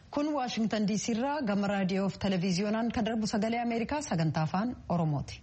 kun waashingtan diisii irraa gama raadiyoo fi televiziyoonaan kan darbu sagalee ameerikaa sagantaa afaan oromooti.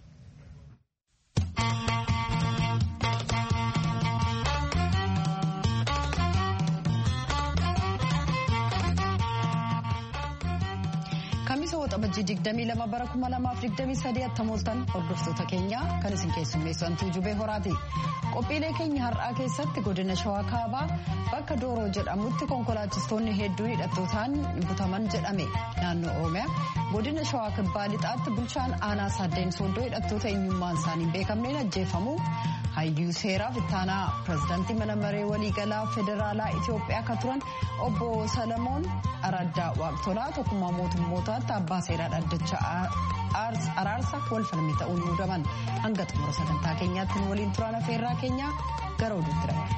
kamisa waxabajjii 22 bara 2023 attamooltan hordoftoota keenya kan isin keessummeessantuu jubee horaati qophiilee keenya har'aa keessatti godina shawaa kaabaa bakka dooroo jedhamutti konkolaachistoonni hedduun hidhattootaan butaman jedhame naannoo oromiyaa godina shawaa kibbaa lixaatti bulchaan aanaa saaddeen sooddoo hidhattoota eenyummaan isaanii beekamneen ajjeefamu hayyuu seeraa ittaanaa pirezidaantii mana maree waliigalaa federaalaa itiyoophiyaa akka turan obbo salamoon araddaa waaqtolaa tokkummaa mootummootaatti abbaa seeraa dhaddacha araarsa wal falmii ta'uun muudaman hanga xumura sagantaa keenyaatti waliin turan afeerraa keenya gara oduutti dha.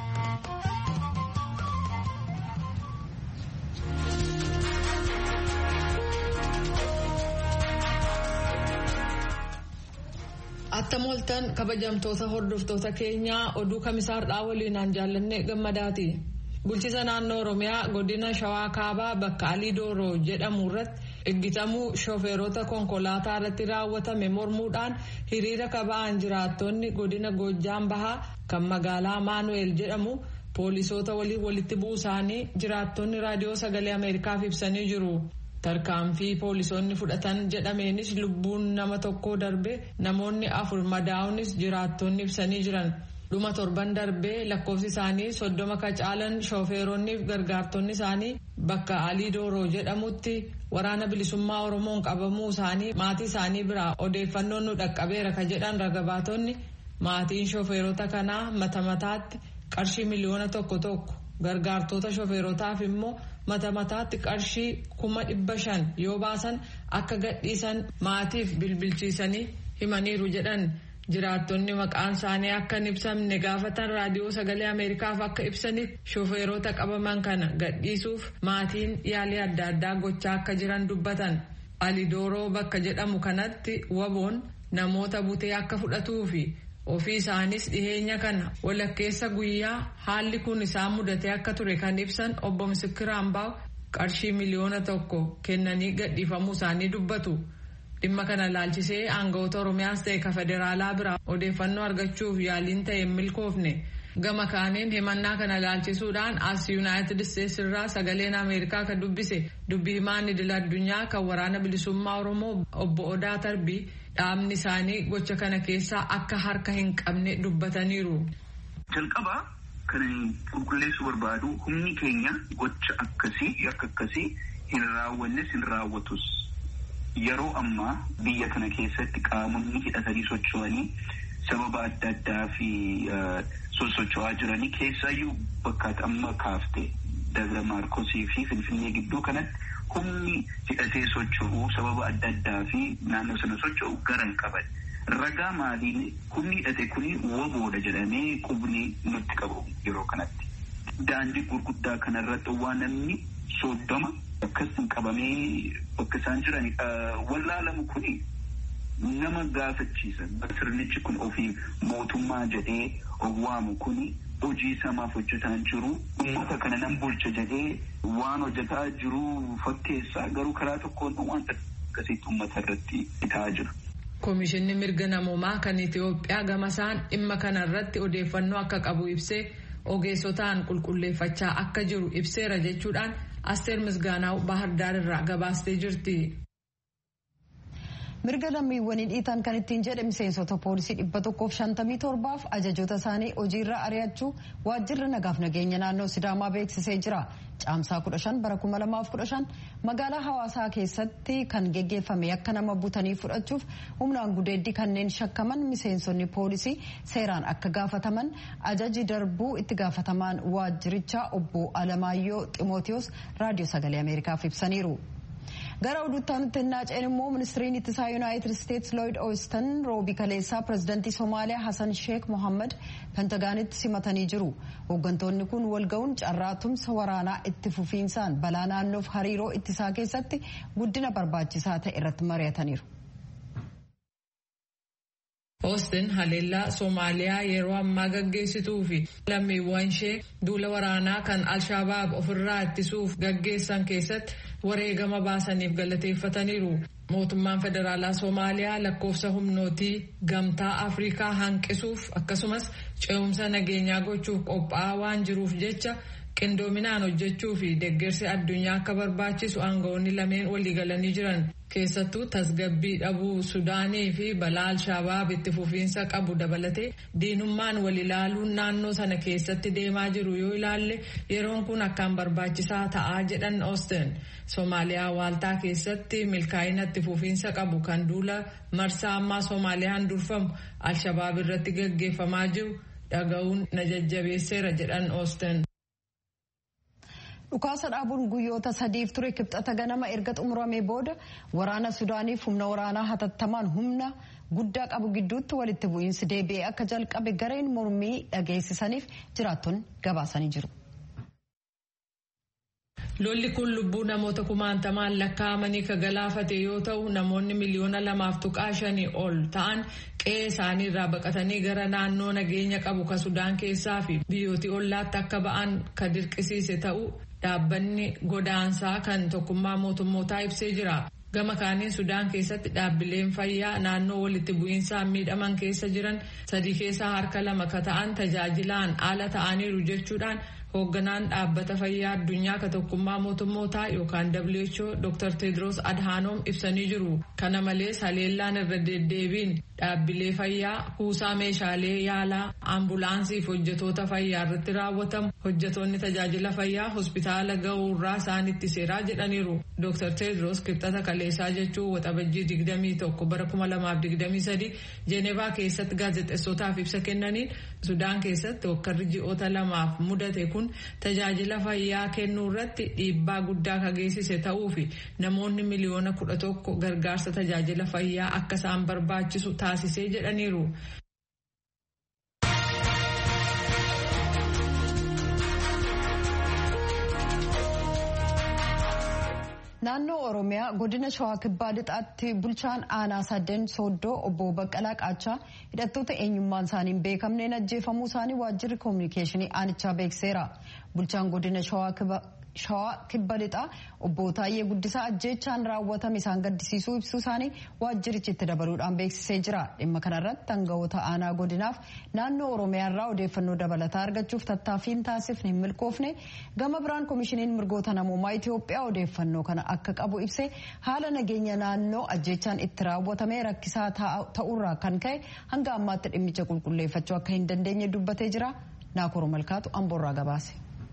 Attamooltan kabajamtoota hordoftoota keenyaa oduu kamisaarraa waliinaan jaallanne gammadaati. Bulchiisa naannoo Oromiyaa godina Shawaa Kaabaa bakka Alii Dooroo jedhamu irratti eeggatamuu shooferoota konkolaataa irratti raawwatame mormuudhaan hiriira kaba'an jiraattonni godina Goojjaan Bahaa kan magaalaa Maanu'eel jedhamu poolisoota waliin walitti bu'uu isaanii jiraattonni raadiyoo sagalee Ameerikaaf ibsanii jiru. tarkaanfii poolisoonni fudhatan jedhameenis lubbuun nama tokkoo darbe namoonni afur madaa'unis jiraattonni ibsanii jiran dhuma torban darbee lakkoofsi isaanii soddoma ka caalan shoofeeronni fi gargaartonni isaanii bakka alii dooroo jedhamutti waraana bilisummaa oromoon qabamuu isaanii maatii isaanii biraa odeeffannoon nu dhaqqabeera ka jedhan ragabaatonni maatiin shoofeerota kanaa mata mataatti qarshii miliyoona tokko tokko gargaartota shoofeerotaaf immoo mata mataatti qarshii kuma dhibba shan yoo baasan akka gadhiisan maatiif bilbilchiisanii himaniiru jedhan jiraattonni maqaan isaanii akka hin ibsamne gaafatan raadiyoo sagalee ameerikaaf akka ibsanitti shoofeerota qabaman kana gadhiisuuf maatiin yaalii adda addaa gochaa akka jiran dubbatan alidooroo bakka jedhamu kanatti waboon namoota butee akka fudhatuufi ofii isaanis dhiheenya kana walakkeessa guyyaa haalli kun isaan mudatee akka ture kan ibsan obbo Misikir Ambaaw qarshii miliyoona tokko kennanii gadhiifamuu isaanii dubbatu. Dhimma kana laalchisee aangawoota Oromiyaas ta'e ka federaalaa biraa odeeffannoo argachuuf yaaliin ta'e hin milkoofne. Gama kaaniin himannaa kana laalchisuudhaan as yuunaayitid isteetsi irraa sagaleen Ameerikaa kan dubbise dubbii himaan idil addunyaa kan waraana bilisummaa Oromoo obbo Odaa Tarbii dhaabni isaanii gocha kana keessaa akka harka hin qabne dubbataniiru. Jalqabaa kan qulqulleessuu barbaadu humni keenya gocha akkasii yakka akkasii hin raawwannes hin raawwatus. Yeroo ammaa biyya kana keessatti qaamonni hidhatanii socho'anii sababa adda addaa fi sosocho'aa jiranii keessaayyuu bakka amma kaafte Dabra Maarkosii fi Finfinnee gidduu kanatti humni hidhatee socho'u sababa adda addaa fi naannoo sana socho'u gara hin qaban. Ragaa maaliin humni hidhate kuni waboodha jedhamee qubni nutti qabu yeroo kanatti. Daandii gurguddaa kanarratti waan namni soddoma akkasiin qabamee bakka isaan jiran wallaalamu kuni nama gaafachiisa. Sirnichi kun ofii mootummaa jedhee owwaamu kuni hojii samaaf hojjetaa jiru. Uummata kana nan bulcha jedhee waan hojjetaa jiru fakkeessaa garuu karaa tokkoon wanta akkasitti uummata irratti ta'aa jira. Komishinni mirga namoomaa kan Itoophiyaa gamasaan dhimma kana irratti odeeffannoo akka qabu ibsee ogeessotaan qulqulleeffachaa akka jiru ibseera jechuudhaan Asteer Misgaanaaw Bahar Daar irraa gabaastee jirti. mirga lammiiwwanii dhiitan kan ittiin jedhe miseensota poolisii dhibba tokkoof shantamii torbaaf ajajoota isaanii hojiirra ari'achuu waajjirri nagaaf nageenya naannoo sidaamaa beeksisee jira caamsaa kudha shan bara kuma lamaaf kudha shan magaalaa hawaasaa keessatti kan geggeeffame akka nama butanii fudhachuuf humnaan gudeeddii kanneen shakkaman miseensonni poolisii seeraan akka gaafataman ajaji darbuu itti gaafatamaan waajjirichaa obbo alamaayyoo ximootiyoos raadiyoo sagalee ameerikaaf ibsaniiru. gara oduutti naanna'een immoo ministiriin ittisaa yuunaayitid isteetsi looyid oostan roobii kaleessaa pirezidantii soomaaliyaa hasan sheek mohammad pentagaanitti simatanii jiru hooggantoonni kun walga'uun carraa tumsa waraanaa itti fufiinsaan balaa naannoof hariiroo ittisaa keessatti guddina barbaachisaa ta'e irratti mari'ataniiru. Oostin haleellaa Soomaaliyaa yeroo ammaa gaggeessituu fi lammiiwwan ishee duula waraanaa kan Alshabaab ofirraa ittisuuf gaggeessan keessatti wareegama baasaniif galateeffataniiru. Mootummaan federaalaa Somaaliyaa lakkoofsa humnootii gamtaa Afrikaa hanqisuuf akkasumas ce'umsa nageenyaa gochuuf qophaa'aa waan jiruuf jecha qindoominaan hojjechuu fi deeggarsi addunyaa akka barbaachisu aangawoonni lameen waliigalanii jiran keessattuu tasgabbii dhabuu Sudaanii fi balaa Alshabaab itti fufiinsa qabu dabalatee diinummaan wal ilaaluun naannoo sana keessatti deemaa jiru yoo ilaalle yeroon kun akkaan barbaachisaa ta'aa jedhan Osten. Somaaliyaa waaltaa keessatti milkaa'ina itti fufiinsa qabu kan duula marsaa ammaa Soomaaliyaan durfamu Alshabaab irratti gaggeeffamaa jiru dhaga'uun na jajjabeesseera jedhan Osten. dhukaasa dhaabuun guyyoota sadiif ture kibxata ganama erga xumuramee booda waraana sudaaniif humna waraanaa hatattamaan humna guddaa qabu gidduutti walitti bu'iinsi deebi'ee akka jalqabe gareen mormii dhageessisaniif jiraattonni gabaasanii jiru. Lolli kun lubbuu namoota kumaantamaan lakkaa'amanii ka galaafate yoo ta'u namoonni miliyoona lamaaf tuqaa shanii ol ta'an qe'ee isaanii irraa baqatanii gara naannoo nageenya qabu ka Sudaan keessaa fi biyyooti ollaatti akka ba'an ka dirqisiise ta'u dhaabbanni godaansaa kan tokkummaa mootummootaa ibsee jira. Gama kaaniin Sudaan keessatti dhaabbileen fayyaa naannoo walitti bu'iinsaan miidhaman keessa jiran sadii keessaa harka lama ka ta'an tajaajilaan ala ta'aniiru jechuudhaan hoogganaan dhaabbata fayyaa addunyaa ka tokkummaa mootummootaa yookaan WHO Dr. Tedros Adhanom ibsanii jiru. Kana malees haleellaan irra deddeebiin dhaabbilee fayyaa kuusaa meeshaalee yaalaa ambulaansiif hojjetoota fayyaa irratti raawwatamu hojjetoonni tajaajila fayyaa hospitaala ga'uurraa isaan itti seeraa jedhaniiru. Dr. Tedros kibxata kaleessaa jechuun waxabajjii 21 bara 2023 Jeenevaa keessatti gaazexeessootaaf ibsa kennaniin Sudaan keessatti hokkarri ji'oota lamaaf mudate kun tajaajila fayyaa kennuu irratti dhiibbaa guddaa ka geessise ta'uu fi namoonni miliyoona kudha tokko gargaarsa tajaajila fayyaa akka isaan barbaachisu taasisee jedhaniiru. naannoo oromiyaa godina shawaa kibbaa lixaatti bulchaan aanaa sadeen sooddoo obbo baqqalaa qaachaa hidhattoota eenyummaan isaanii hin beekamneen ajjeefamuu isaanii waajjirri koominikeeshinii aanichaa beekseera bulchaan godina shawaa kibba lixaa obbo Taayyee Guddisaa ajjeechaan raawwatame isaan gaddisiisuu ibsuu isaanii waajjirichi itti dabaluudhaan beeksisee jira dhimma kanarratti aangawoota aanaa godinaaf naannoo oromiyaa irraa odeeffannoo dabalataa argachuuf tattaaffiin taasifne hin milkoofne gama biraan koomishiniin mirgoota namoomaa Itoophiyaa odeeffannoo kana akka qabu ibsee haala nageenya naannoo ajjeechaan itti raawwatame rakkisaa ta'uurraa kan ka'e hanga ammaatti dhimmicha qulqulleeffachuu akka hin dandeenye dubbatee jira naakoro malkaatu amboorraa gabaase.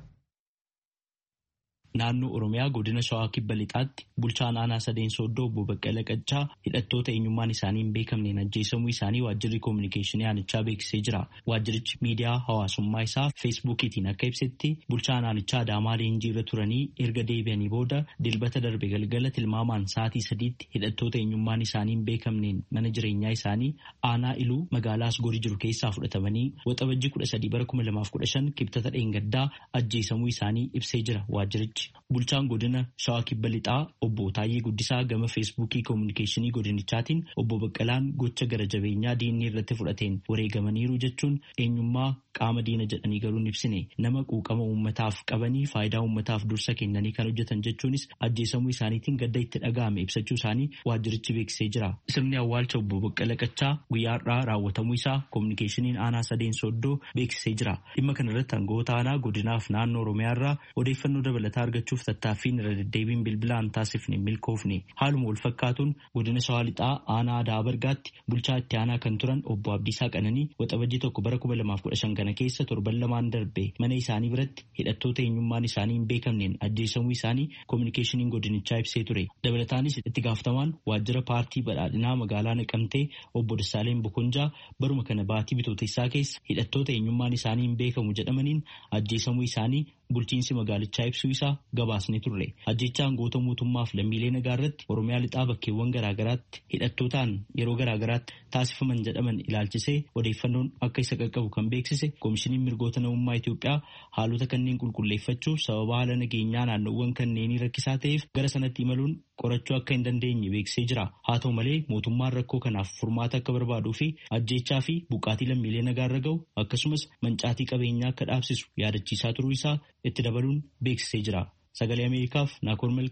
naannoo oromiyaa godina shawaa kibba lixaatti bulchaan aanaa sadeen sooddoo obbo Baqqala Qaccaa hidhattoota eenyummaan isaanii hin beekamneen ajjeesamuu isaanii waajjirri koominikeeshinii aanichaa beeksisee jira. Waajjirichi miidiyaa hawaasummaa isaa feesbuukiitiin akka ibsetti bulchaan aanichaa Adaamaa leenjii irra turanii erga deebi'anii booda dilbata darbe galgala tilmaamaan sa'aatii sadiitti hidhattoota eenyummaan isaanii hin beekamneen mana jireenyaa isaanii aanaa iluu magaalaa Asgoorii jiru keessaa fudhatamanii waxabajjii kudha sadii bara kuma lamaaf kudha shan kibxata dheengaddaa ajjeesamuu isaanii ibsee jira waajjirichi. Bulchaan godina Shawaa Kibba Lixaa obbo Taayyee Guddisaa gama feesbuukii koominikeeshinii godinichaatiin obbo Baqqalaan gocha gara jabeenyaa diinni irratti fudhateen wareegamaniiru jechuun eenyummaa qaama diina jedhanii garuu hin ibsine nama quuqama uummataaf qabanii faayidaa uummataaf dursa kennanii kan hojjetan jechuunis ajjeesamuu isaaniitiin gadda itti dhaga'ame ibsachuu isaanii waajjirichi beeksisee jira. Sirni awwaalcha obbo Baqqala Qaccaa guyyaa har'aa raawwatamuu isaa koominikeeshiniin aanaa sadeen sooddoo beeksisee jira. Dhimma kanarratti aangawoota aanaa godinaaf naannoo Oromiyaa irraa odeeffannoo dabalataa argachuuf tattaaffiin irra deddeebiin bilbilaan taasifne milkoofne haaluma wal fakkaatuun godina shawaa lixaa aanaa aadaa bargaatti bulchaa itti aanaa kan turan obbo Abdiisaa Qananii waxabajjii tokko bara kuma lamaaf kudha shan kana keessa torban lamaan darbe mana isaanii biratti hidhattoota eenyummaan isaanii hin beekamneen ajjeesamuu isaanii koominikeeshiniin godinichaa ibsee ture dabalataanis itti gaafatamaan waajjira paartii badhaadhinaa magaalaa naqamtee obbo Dassaaleen Bokonjaa baruma kana baatii bitootessaa keessa hidhattoota eenyummaan isaanii hin beekamu jedhamaniin ajjeesamuu isaanii bulchiinsi magaalichaa ibsuu isaa gabaasne turre ajjechaan goota mootummaaf lammiilee nagaa irratti oromiyaa lixaa bakkeewwan garaagaraatti hidhattootaan yeroo garaagaraatti taasifaman jedhaman ilaalchisee odeeffannoon akka isa qaqqabu kan beeksise koomishiniin mirgoota namummaa Itoophiyaa haalota kanneen qulqulleeffachuuf sababa haala nageenyaa naannoowwan kanneenii rakkisaa ta'eef gara sanatti imaluun qorachuu akka hin dandeenye beeksisee jira haa ta'u malee mootummaan rakkoo kanaaf furmaata akka barbaaduu fi ajjechaa fi buqqaatii lammiilee nagaa irra ga'u akkasumas mancaatii qabeenyaa akka dhaabsisu yaadachiisaa turuu isaa itti dabaluun beeksisee jira. Sagalee Ameerikaaf Naakoor Milkaa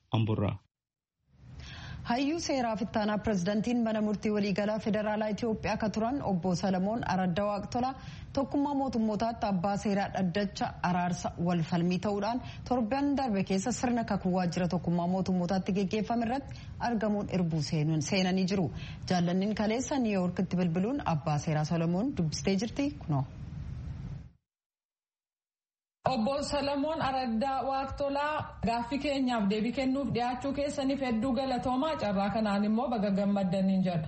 Amborraa. hayyuu seeraa fittaanaa pirezidantiin mana murtii waliigalaa federaalaa itiyoophiyaa akka turan obbo salamoon aradda waaqtola tokkummaa mootummootaatti abbaa seeraa dhaddacha araarsa wal falmii ta'uudhaan torban darbe keessa sirna kakuu waajjira tokkummaa mootummootaatti geggeeffame irratti argamuun irbuu seenanii jiru jaallanniin kaleessa niiwuyoorkitti bilbiluun abbaa seeraa salamoon dubbistee jirti kunoo. Obbo Salamoon Araddaa Waaqtolaa gaaffii keenyaaf deebii kennuuf dhiyaachuu keessaniif hedduu galatoomaa carraa kanaan immoo baga gammaddaniin jedha.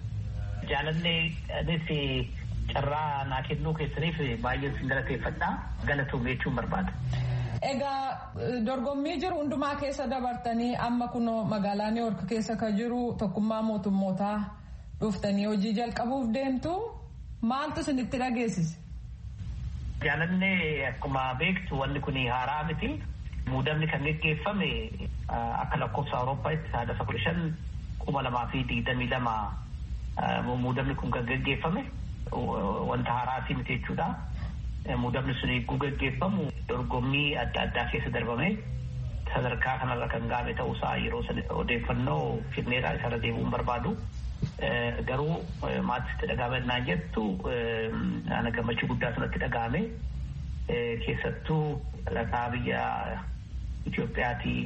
Jaalallee carraa naa kennuu keessaniif baay'een sin galateeffadha galatoomee jechuun barbaada. Egaa dorgommii jiru hundumaa keessa dabartanii amma kunoo magaalaa Niiwoork keessa kan jiru tokkummaa mootummootaa dhuftanii hojii jalqabuuf deemtu maaltu isinitti dhageessise? Jaalallee akkuma beektu wanni kun haaraa miti. Muudamni kan geggeeffame akka lakkoofsa Awurooppaatti saadaasa kudha shan kuma lamaa fi digdamii lama muudamni kun kan geggeeffame wanta haaraa miti jechuudha. Muudamni sun eeguu geggeeffamu dorgommii adda addaa keessa darbame sadarkaa kanarra kan gaame ta'uusaa yeroo odeeffannoo kenneedha isarra deebi'uun barbaadu. Garuu maatiitti dhagaamannaa jettu ana gammachuu guddaa sanatti dhagaame keessattuu dhalataa biyya Itoophiyaatii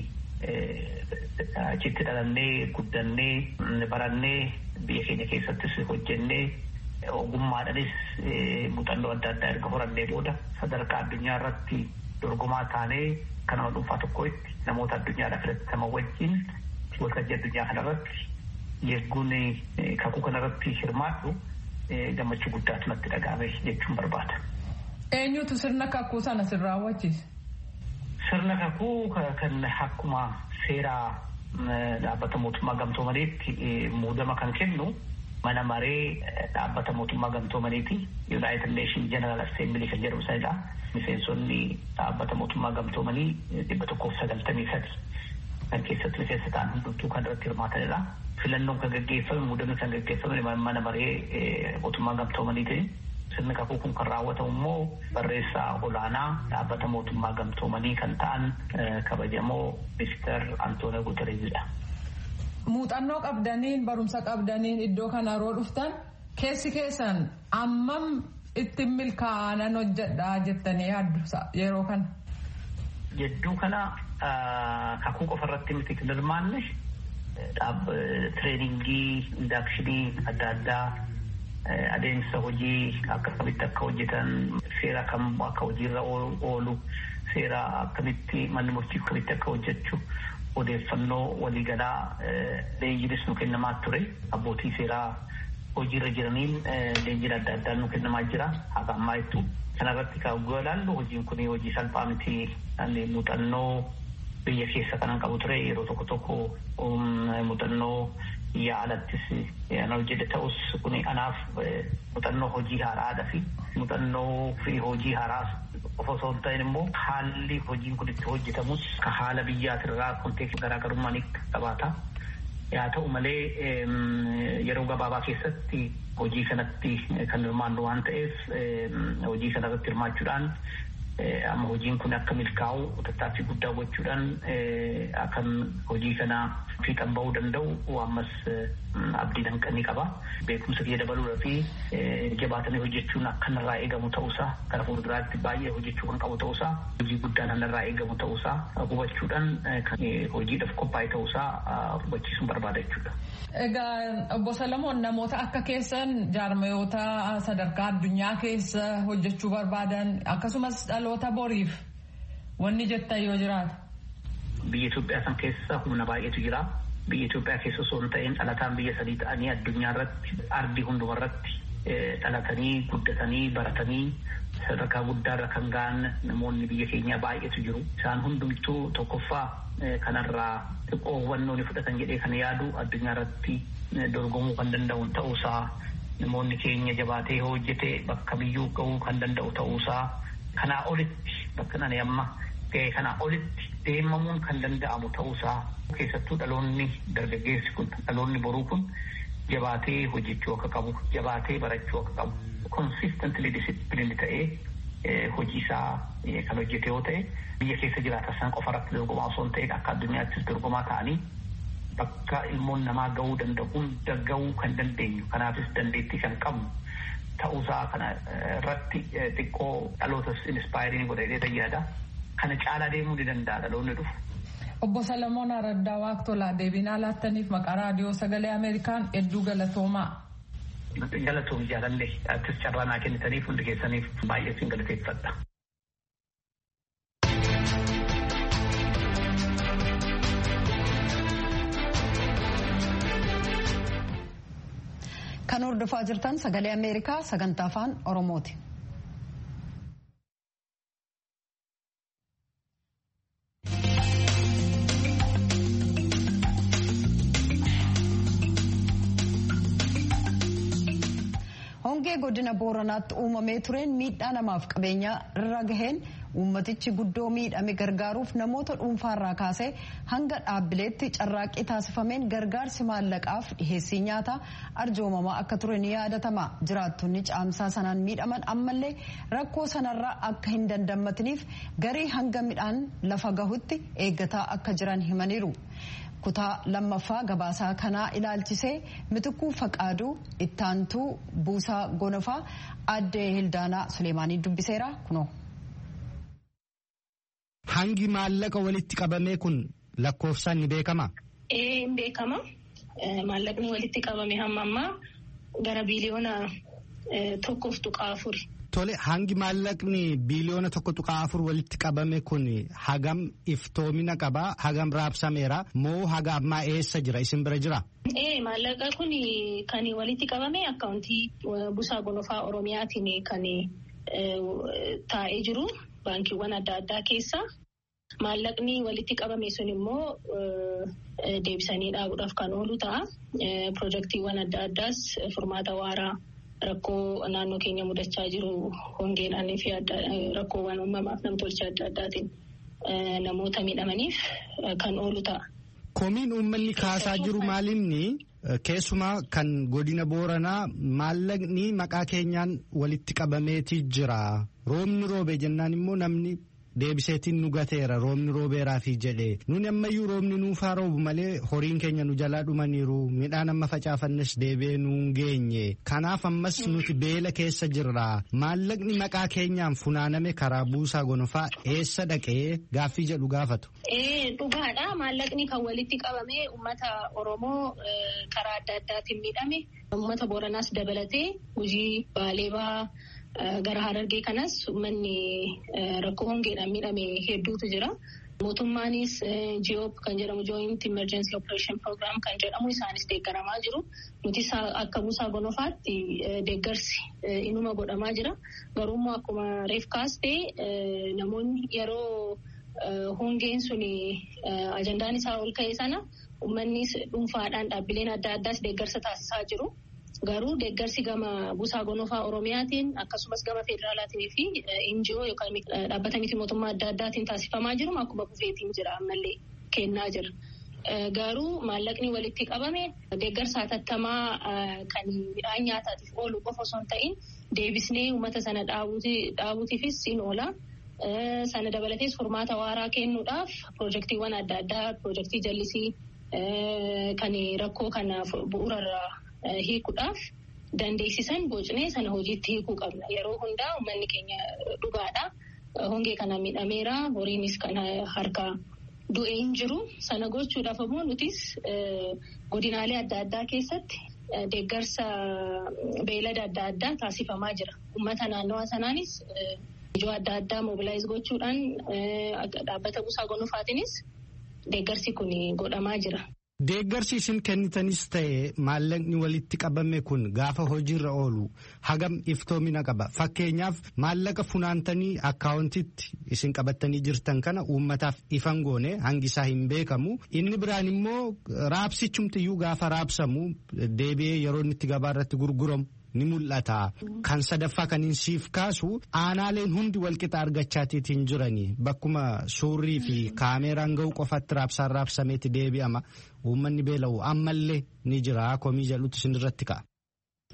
achitti dhalannee guddannee barannee biyya keenya keessattis hojjennee ogummaadhanis muuxannoo adda addaa erga horannee booda sadarkaa addunyaa irratti dorgomaa taanee kan nama dhuunfaa tokkotti namoota addunyaadhaaf filataman wajjin waltajjii addunyaa kanarratti Yeegguun kakuu kanarratti hirmaadhu gammachuu guddaatu natti dhagaame jechuun barbaada. Eenyutu sirna kakuu sana sin raawwachiise? Sirna kakuu kan akkuma seeraa dhaabbata mootummaa gamtoomaniitti muudama kan kennu mana maree dhaabbata mootummaa gamtoomaniiti. United Nation General Assembly kan jedhamu sanidha. Miseensonni dhaabbata mootummaa gamtoomanii dhibba tokkoof sagaltamii sadi kan keessatti miseensa ta'an hundumtuu kan irratti hirmaatanidha. filannoon kan gaggeeffame muudamni kan gaggeeffame mana maree mootummaa gamtoomaniitiin sirni kakuu kun kan raawwatamu immoo barreessaa olaanaa dhaabbata mootummaa gamtoomanii kan ta'an kabajamoo ministeer Antoonio Guterreesidha. Muuxannoo qabdaniin barumsa qabdaniin iddoo kana yeroo dhuftan keessi keessan ammam itti milkaa'anan hojjedhaa jettanii yaaddu yeroo kana. Jedduu kana kakuu qofa irratti miti kan hirmaanne tireeningii indaakshinii adda addaa adeemsa hojii akkamitti akka hojjetan seera kam akka hojiirra oolu seera akkamitti manni murtii akkamitti akka hojjechu odeeffannoo waliigalaa leenjiinis nu kennamaa ture abbootii seeraa hojiirra jiraniin leenjiin adda addaa nu kennamaa jira haga ammaa jettu kanarratti kan ilaallu hojiin kun hojii salphaa miti muuxannoo biyya keessa kanan qabu ture yeroo tokko tokko muuxannoo biyya alattis ana hojjete ta'us kun anaaf muuxannoo hojii haaraadha fi muuxannoo fi hojii haaraas qofa osoo hin ta'in immoo haalli hojiin kun itti hojjetamus ka haala biyyaatirraa konteekstii garaagarummaa ni qabaata. Haa ta'u malee yeroo gabaabaa keessatti hojii kanatti kan hirmaannu waan ta'eef hojii kanarratti hirmaachuudhaan amma hojiin kun akka milkaa'u tattaaffii guddaa gochuudhaan akkan hojii kana fiixan bahuu danda'u ammas abdii danqanii qaba. Beekumsa kiyya dabaluudha fi jabaatanii hojjechuun akka narraa eegamu ta'uusaa gara fuulduraatti baay'ee hojjechuu kan qabu ta'uusaa hojii guddaan narraa eegamu ta'uusaa hubachuudhaan hojiidhaaf qophaa'e ta'uusaa hubachiisuun barbaada jechuudha. Egaa obbo Salamoon namoota akka keessan jaarmayoota sadarkaa addunyaa keessa hojjechuu barbaadan akkasumas dhaloota boriif wanni jettan yoo jiraata. Biyya Itoophiyaa san keessa humna baay'eetu jira. Biyya Itoophiyaa keessa osoo hin ta'in dhalataan biyya sadii ta'anii addunyaa irratti ardii hunduma irratti dhalatanii guddatanii baratanii sadarkaa guddaarra kan ga'an namoonni biyya keenyaa baay'eetu jiru. Isaan hundumtuu tokkoffaa kanarraa xiqqoo hubannoo ni fudhatan jedhee kan yaadu addunyaa irratti dorgomuu kan danda'u ta'uusaa namoonni keenya jabaatee hojjetee bakka biyyuu ga'uu kan danda'u ta'uusaa kanaa olitti bakka nani amma ga'e kanaa olitti deemamuun kan danda'amu ta'uusaa keessattuu dhaloonni dargaggeessi kun dhaloonni boruu kun jabaatee hojjechuu akka qabu jabaatee barachuu akka qabu konsistantli disipiliini ta'ee hojii isaa kan hojjete yoo ta'e biyya keessa jiraatan sana qofa irratti dorgomaa osoo hin ta'in akka addunyaattis dorgomaa ta'anii bakka ilmoon namaa gahuu danda'u hunda gahuu kan dandeenyu kanaafis dandeettii kan qabnu ta'uusaa kana irratti xiqqoo dhalootas inspaayirii godhee tajaajila kana caalaa deemuu ni danda'a dhaloonni dhufu. Obbo Salamoon Araddaa Waaqtolaa deebinaa laattaniif maqaa raadiyoo sagalee Ameerikaan hedduu galatoomaa. Galatoom jaalallee artis carraa naa kennitaniif hundi keessaniif baay'ee sin galateeffadha. Kan hordofaa jirtan sagalee Ameerikaa sagantaa afaan Oromooti. hongee godina booranaatti uumamee tureen miidhaa namaaf qabeenya irra gaheen uummatichi guddoo miidhame gargaaruuf namoota dhuunfaarraa kaasee hanga dhaabbileetti carraaqqii taasifameen gargaarsi maallaqaaf dhiheessii nyaataa arjoomamaa akka ture ni yaadatama jiraattonni caamsaa sanaan miidhaman ammallee rakkoo sanarraa akka hin dandammatiniif garii hanga midhaan lafa gahutti eeggataa akka jiran himaniiru. kutaa lammaffaa gabaasaa kanaa ilaalchisee mitikuu faqaaduu ittaantuu buusaa gonofaa addee hildaanaa suleemaanii dubbiseera kunoo. Hangi maallaqa walitti qabamee kun lakkoofsaan ni beekama? Ee hin beekama. Maallaqni walitti qabame hamma ammaa gara biiliyoona tokkoof tuqaa afuri. Tole hangi maallaqni biiliyoona tokko tuqaa afur walitti qabame kun hagam iftoomina qabaa hagam raabsameera moo haga ammaa eessa jira isin bira jira? Ee maallaqa kun kan walitti qabame akkaawuntii buusaa gonofaa oromiyaatiin kan taa'ee jiru baankiiwwan adda addaa keessa. Maallaqni walitti qabame sun immoo deebisanii dhaabuudhaaf kan oolu ta'a. Pirojektiiwwan adda addaas furmaata waaraa. Rakkoo naannoo keenya mudachaa jiru hongeedhaan fi rakkoowwan uumamaaf namtolchee adda addaatiin namoota miidhamaniif kan oolu ta'a. Komiin uummanni kaasaa jiru maalinni keessumaa kan godina booranaa maallaqni maqaa keenyaan walitti qabameetii jira. Roobni roobe jennaan immoo namni. Deebiseetiin nu gateera roobni roobeeraafi jedhee nuni ammayyuu roobni nuufaa roobu malee horiin keenya nu jalaa dhumaniiru midhaan amma facaafannes deebi'ee nuun geenye kanaaf ammas nuti beela keessa jirra maallaqni maqaa keenyaan funaaname karaa buusaa gonofaa eessa dhaqee gaaffii jedhu gaafatu. Dhugaadha maallaqni kan walitti qabame uummata Oromoo karaa adda addaatiin miidhame uummata Booranaas dabalatee hojii baalee bahaa. Gara harargee kanas uummanni rakkoo hongeedhaan miidhame hedduutu jira. Mootummaanis GOP kan jedhamu Joint Emergency Operation Program kan jedhamu isaanis deeggaramaa jiru. Nuti akka buusaa gonofaatti deeggarsi inuma godhamaa jira. Garuu immoo akkuma reef kaastee namoonni yeroo hongeen sun ajandaan isaa ol ka'e sana uummanni dhuunfaadhaan dhaabbileen adda addaas deeggarsa taasisaa jiru. Garuu deeggarsi gama buusaa gonofaa Oromiyaatiin akkasumas gama federaalaatiin fi NGO yookaan dhaabbata miti mootummaa adda addaatiin taasifamaa jiru akkuma kufeetiin jira ammallee kennaa jira. Garuu maallaqni walitti qabame deeggarsa hatattamaa kan midhaan nyaataatiif oolu qofa osoo hin ta'in deebisnee uummata sana dhaabuutiifis in oola. Sana dabalatees furmaata waaraa kennuudhaaf piroojektiiwwan adda addaa piroojektii jallisii kan rakkoo kana bu'uurarraa. Hiikuudhaaf dandeessisan bocnee sana hojiitti hiikuu qabna. Yeroo hundaa uummanni keenya dhugaadha. Hongee kana miidhameera. Horiinis kan harkaa du'ee hin jiru. Sana gochuudhaaf ammoo nutis godinaalee adda addaa keessatti deeggarsa beelada adda addaa taasifamaa jira. Uummata naannawaa sanaanis ijoo adda addaa mobilaayiz gochuudhaan dhaabbata buusaa gonufaatiinis deeggarsi kun godhamaa jira. Deeggarsi isin kennitanis ta'e maallaqni walitti qabame kun gaafa hojiirra oolu hagam iftoomina qaba. Fakkeenyaaf maallaqa funaantanii akkaawuntitti isin qabattanii jirtan kana uummataaf ifan goone hangi isaa hin beekamu. Inni biraan immoo raabsichumtiyyuu gaafa raabsamu deebi'ee yeroo inni itti gabaa irratti gurguramu. ni mul'ata. Kan sadaffaa kan hin siif kaasu aanaaleen hundi walqixa argachaatiitiin jirani bakkuma suurrii fi kaameeraan ga'u qofatti raabsaan raabsameeti deebi'ama uummanni beela'u ammallee ni jira komii jedhutu isin irratti ka'a.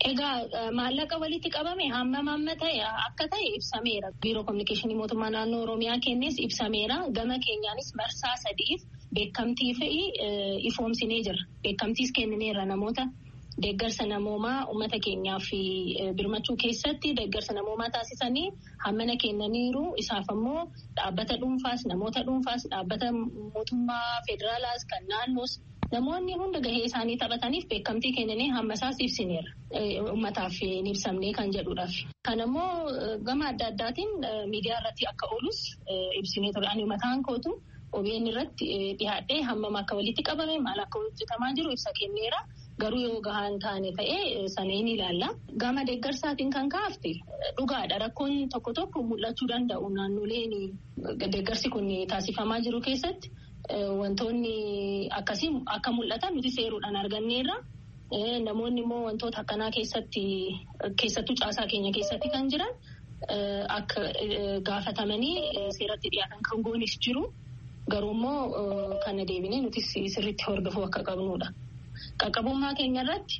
Egaa maallaqa walitti qabame hammam amma ta'e akka ta'e ibsameera. Biiroo Kominikeeshinii Mootummaa Naannoo Oromiyaa kennes ibsameera. Gama keenyaanis marsaa sadiif beekamtii fi ifoomsinee jira. Beekamtiis kennineerra namoota deeggarsa namoomaa uummata keenyaaf birmachuu keessatti deeggarsa namoomaa taasisanii hammana kennaniiru. Isaaf ammoo dhaabbata dhuunfaas namoota dhuunfaas dhaabbata mootummaa federaalaas kan naannoos namoonni hunda gahee isaanii taphataniif beekamtii kennanii hammasaas ibsineera. Uummataaf hin ibsamne kan jedhuudhaaf. Kan ammoo gama adda addaatiin miidiyaa irratti akka oolus ibsinee ture. Ani mataan kootu OBN irratti dhiyaadhee hammam akka walitti qabame maal akka hojjetamaa jiru ibsa kenneera. Garuu yoo gahaan taane ta'ee sana hin ilaalla. Gama deeggarsaatiin kan kaafte dhugaadha. Rakkoon tokko tokko mul'achuu danda'u naannoleen deeggarsi kun taasifamaa jiru keessatti. Wantoonni akkasii akka mul'atan nuti seeruudhaan arganneerra. Namoonni immoo wantoota akkanaa keessatti keessattuu caasaa keenya keessatti kan jiran akka gaafatamanii seeratti dhiyaatan kan goonis jiru. Garuu immoo kana deebinee nuti sirriitti hordofuu akka qabnudha. Qaqqabummaa keenya irratti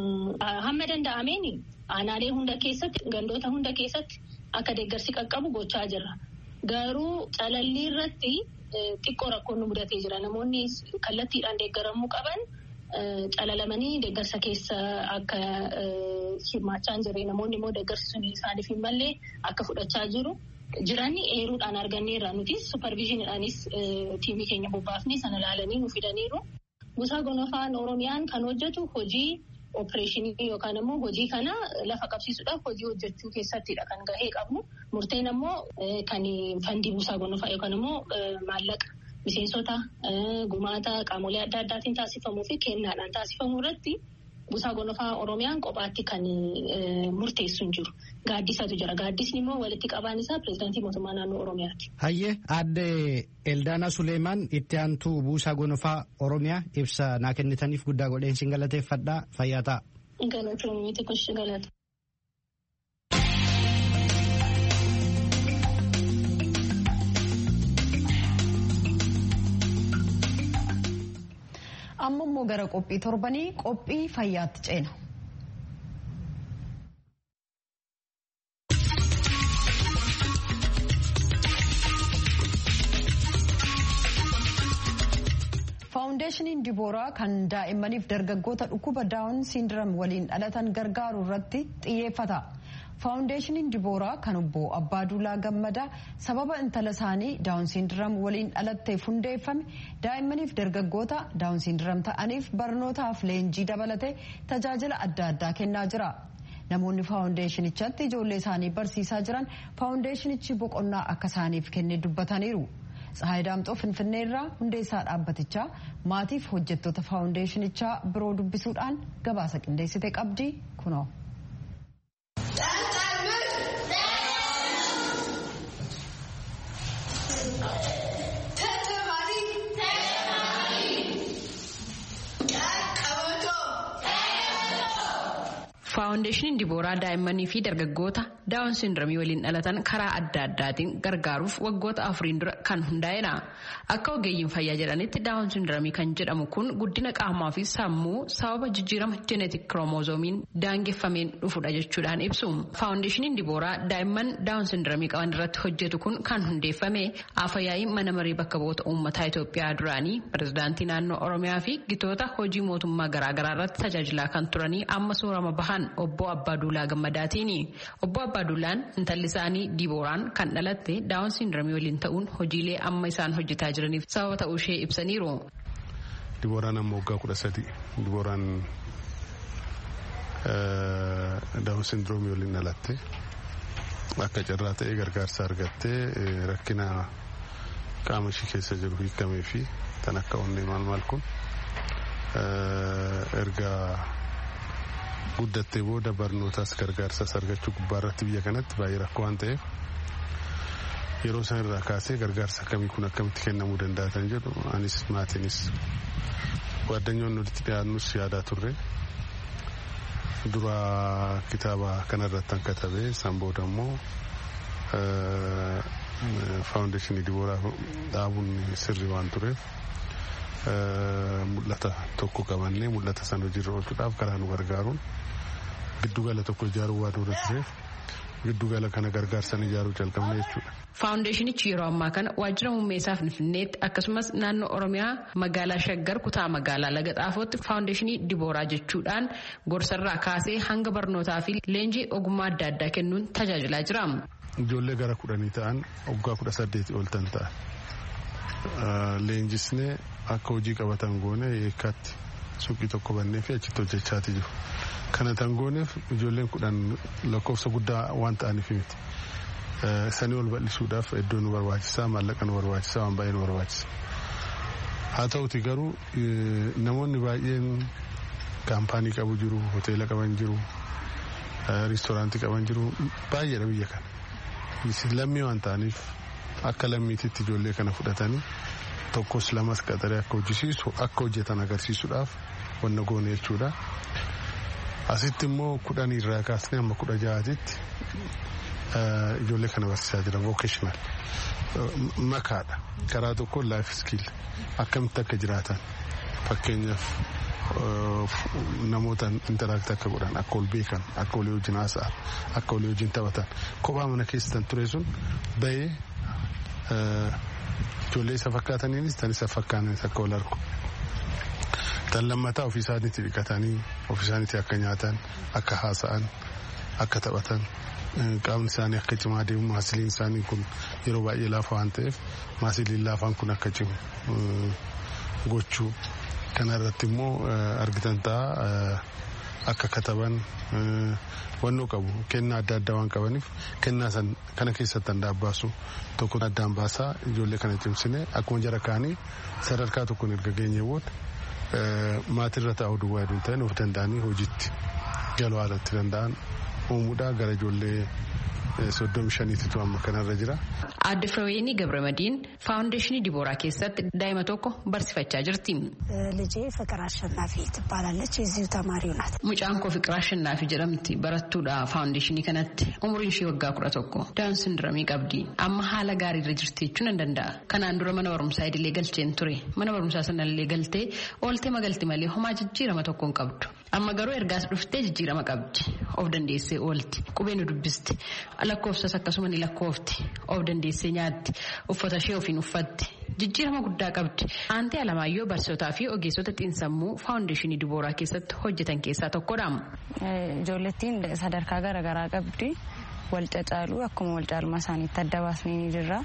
hamma danda'ameen aanaalee hunda keessatti gandoota hunda keessatti akka deeggarsi qaqqabu gochaa jirra. Garuu calallii irratti xiqqoo rakkoon nu mudatee jira. Namoonni kallattiidhaan deeggaramuu qaban calalamanii deeggarsa keessa akka hirmaachaa hin jirre namoonni immoo deeggarsi sun isaaniif hin malle akka fudhachaa jiru. Jiran eeruudhaan arganneerra nutis supervizhiniidhaanis tiimii keenya bobbaafnee sana ilaalanii nu fidaniiru. Buusaa gonofaan Oromiyaan kan hojjetu hojii opereeshinii yookaan immoo hojii kana lafa qabsiisuudhaaf hojii hojjechuu keessattidha kan gahee qabnu. Murteen ammoo kan fandii buusaa gonofaa yookaan immoo maallaqa miseensota gumaata qaamolee adda addaatiin taasifamuu fi kennaadhaan taasifamuu irratti buusaa gonofaa Oromiyaan kophaatti kan murteessu hin jiru. Gaaddisatu jira. Gaaddisni immoo walitti qabaan isaa pireezidaantii mootummaa naannoo Oromiyaati. Hayyee aadde Eldaanaa Suleemaan itti aantuu buusaa gonofaa Oromiyaa ibsa naa kennitaniif guddaa godheen sin galateeffadhaa fayyaa ta'a. Galatoomii xiqqooshi galata. amma immoo gara qophii torbanii qophii fayyaatti ceena. faawundeeshiniin dibooraa kan daa'immaniif dargaggoota dhukkuba daawun siindiram waliin dhalatan gargaaru irratti xiyyeeffata. faawundeeshiniin dibooraa kan obbo abbaaduulaa gammadaa sababa intala isaanii daawun siindiram waliin dhalatteef hundeeffame daa'immaniif dargaggoota daawun siindiram ta'aniif barnootaaf leenjii dabalatee tajaajila adda addaa kennaa jira. namoonni faawundeeshinichatti ijoollee isaanii barsiisaa jiran faawundeeshinichi boqonnaa akka isaaniif kenne dubbataniiru. Tsahaay Daamxoo Finfinneerraa hundeessaa dhaabbatichaa maatiif hojjettoota faawundeeshinichaa biroo dubbisuudhaan gabaasa qindeessite qabdi kunoo. faawundeeshiniin dibooraa daa'immanii fi dargaggoota daawun sindiramii waliin dhalatan karaa adda addaatiin gargaaruuf waggoota afuriin dura kan hundaa'edha akka ogeeyyiin fayyaa jedhanitti daawun sindiramii kan jedhamu kun guddina qaamaa fi sammuu sababa jijjiirama jeeneetik kiromozoomiin daangeffameen dhufudha jechuudhaan ibsu faawundeeshiniin dibooraa daa'imman daawun sindiramii qaban irratti hojjetu kun kan hundeeffame afayyaa'ii mana marii bakka bu'oota uummataa Itoophiyaa duraanii pirezidaantii naannoo Oromiyaa fi gitoota hojii mootummaa garaagaraa irratti tajaajilaa kan turanii amma soorama bahan obbo Abbaaduulaa Gammadaatiini. Obbo Abbaaduulaan intalli isaanii Dibooraan kan dhalatte daawun sindiramii waliin ta'uun hojiilee amma isaan hojjetaa jiraniif sababa ta'uu ishee ibsaniiru. Dibooraan amma waggaa kudha sadi. Dibooraan daawun sindiroomii waliin dhalatte akka carraa ta'ee gargaarsa argattee rakkina qaama ishee keessa jiru hiikamee fi kan akka onnee maal maal kun erga guddattee booda barnootaas gargaarsas argachuu gubbaa irratti biyya kanatti baay'ee rakkoo waan ta'eef yeroo isaan irraa kaasee gargaarsa akkamii kun akkamitti kennamuu danda'a kan jedhu anis maatiinis waaddanyoon walitti dhiyaannus yaadaa turre dura kitaaba kanarratti kan katabe san booda immoo faawundeeshinii dibooraa dhaabuun sirrii waan tureef mul'ata tokko qabannee mul'ata san hojiirra oolchuudhaaf karaa nu gargaaruun giddugala tokko ijaaruu waan barbaachiseef giddugala kana gargaarsan ijaaruu jalqabne jechuudha. Faawundeeshinichi yeroo ammaa kana waajjira muummeessaa Finfinneetti akkasumas naannoo Oromiyaa magaalaa Shaggar kutaa magaalaa Laga Xaafootti faawundeeshinii Dibooraa jechuudhaan gorsarraa kaasee hanga barnootaa fi leenjii ogummaa adda addaa kennuun tajaajilaa jira. Ijoollee gara kudhanii ta'an waggaa kudha saddeeti ol tan ta'a. Leenjisnee akka hojii qabatan goone eekkaatti suuqii tokko bannee fi achitti hojjechaati jiru. Kana tan gooneef ijoolleen kudhan lakkoofsa guddaa waan ta'aniif miti. Sanii ol bal'isuudhaaf iddoo nu barbaachisaa maallaqa nu barbaachisaa waan baay'ee nu barbaachisa. Haa ta'uti garuu namoonni baay'een kaampaanii qabu jiru, hoteela qaban jiru, riistooraantii qaban jiru baay'eedha biyya kana. Lammii waan ta'aniif akka lammiititti ijoollee kana fudhatanii tokkos lamas qaxaree akka hojjisiisu akka hojjetan agarsiisuudhaaf wanna goone jechuudha. Asitti immoo kudhan irraa kaasnee amma kudha ja'aatitti ijoollee kana barsiisaa jira vocational makaadha karaa tokko life skill akkamitti akka jiraatan fakkeenyaaf namoota interaakti akka godhan akka ol beekan akka walii wajjin haasa'an akka walii wajjin taphatan kophaa mana keessan ture sun bahee ijoollee isa fakkaataniinis tan isa fakkaatanis akka wal argu. Tan lammataa ofii isaaniitti dhiqatanii ofii isaaniitti akka nyaatan akka haasa'an akka taphatan qaamni isaanii akka cimaa deemu maasiliin isaanii kun yeroo baay'ee laafa waan ta'eef maasiliin laafaan kun akka cimu gochuu kana irratti immoo argitan ta'a akka kataban wannoo qabu kennaa adda addaa waan qabaniif kennaa san kana keessatti handaan baasu tokko addaan baasaa ijoollee kana cimsine akkuma jara kaanii sadarkaa tokkoon erga geenye booda maatirra taa'uu duwwaa hedduun ta'an of danda'anii hojiitti galuu haalatti danda'an uumuudhaa gara ijoollee soddomi shaniititu amma kanarra jira. Aadde Firaweenii Gabramadiin faawundeeshinii Dibooraa keessatti daa'ima tokko barsiifachaa jirti. ልጄ ፍቅር አሸናፊ ትባላለች። የዚሁ ተማሪው ናት። Mucaan koo Fiqir Ashannaafi jedhamti barattuudha faawundeeshinii kanatti umriin ishee waggaa kudha tokko daawun sindiramii qabdi amma haala gaariirra jirti jechuun hin danda'a. Kanaan dura mana barumsaa idilee galcheen ture mana barumsaa sanallee galtee ooltee magalti malee homaa jijjiirama tokko hin qabdu. Amma garuu ergaas dhuftee jijjiirama qabdi of dandeessee oolti qubee nu dubbisti lakkoofsas akkasuma ni lakkoofti of dandeessee nyaatti uffata ishee ofiin uffatti. Jijjiirama guddaa qabdi. Aantee Alamaayyoo barsiisotaa fi ogeessota xiinsammuu faawundeeshinii Dibooraa keessatti hojjetan keessaa tokkodha. Ijoollettiin sadarkaa garaagaraa qabdi. Wal cacaaluu akkuma wal caalmaa isaaniitti adda baasnee ni jirra.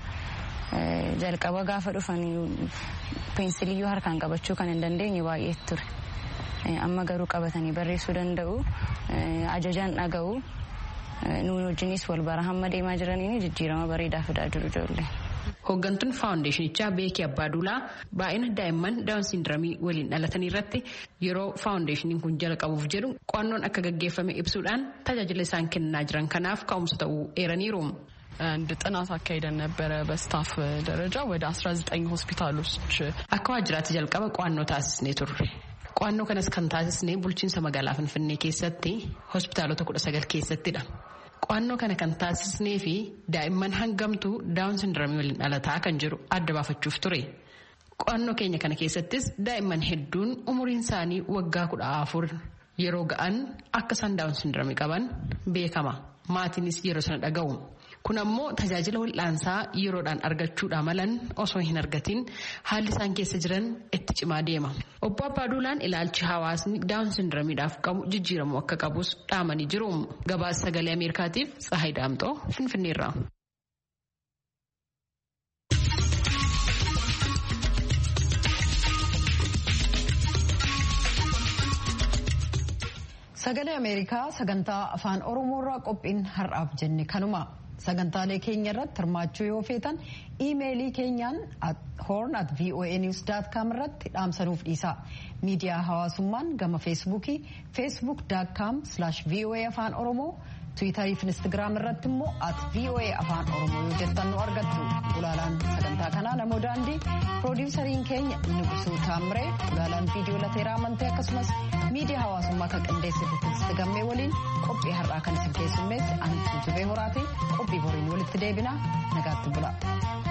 Jalqaba gaafa dhufanii peensiliyyuu harkaan qabachuu kan hin dandeenye baay'ee ture. Amma garuu qabatanii barreessuu danda'u. Ajajaan dhaga'u. Nuun wajjinis wal bara hamma deemaa jiraniin jijjiirama bareedaa fidaa jiru ijoollee. Hooggantuun faawundeeshinichaa Beekii Abbaaduulaa baay'ina daa'imman daawun sindiramii waliin dhalatanii irratti yeroo faawundeeshiniin kun jalqabuuf jedhu qo'annoon akka gaggeeffame ibsuudhaan tajaajila isaan kennaa jiran kanaaf ka'umsa ta'uu eeraniiru. አንድ ጥናት አካሂደን ነበረ በስታፍ ደረጃ ወደ 19 ሆስፒታሎች akka waajjiraatti jalqaba qo'annoo taasisnee turre. Qo'annoo kanas kan taasisnee bulchiinsa magaalaa Finfinnee keessatti hospitaalota kudha sagal keessattidha. Qo'annoo kana kan taasisnee fi daa'imman hangamtuu daawun sindiramii waliin dhalataa kan jiru adda baafachuuf ture. Qo'annoo keenya kana keessattis daa'imman hedduun umuriin isaanii waggaa kudha afur yeroo ga'an akka isaan daawun sindiramii qaban beekama. Maatiinis yeroo sana dhaga'u. Kun ammoo tajaajila wal'aansaa yeroodhaan argachuudha malan osoo hin argatiin haalli isaan keessa jiran itti cimaa deema. Obbo Abbaaduulaan ilaalchi hawaasni daawun sindiramiidhaaf qabu jijjiiramuu akka qabus dhaamanii jiru. Gabaasa sagalee Ameerikaatiif Tsahayi Daamxoo Finfinneerraa. Sagalee Ameerikaa sagantaa afaan Oromoorraa qophiin har'aaf jenne kanuma. sagantaalee keenya irratti hirmaachuu yoo feetan iimeelii keenyaan horn at voanews com irratti dhaamsanuuf dhiisa miidiyaa hawaasummaan gama feesbuukii feesbuuk com voa afaan oromoo tiwiitarii fi instagiraam irratti immoo at voa afaan oromoo yoo jettan nu argattu ulaalaan sagantaa kanaa namoo daandii piroodiwusariin keenya nugusuu taamiree ulaalaan viidiyoo lateeraa amantee akkasumas miidiyaa hawaasummaa kan qindeessite tigisti gammee waliin qophii har'aa kan isin keessummeessi ani jubee horaati qophii boriin walitti deebina nagaatti bula.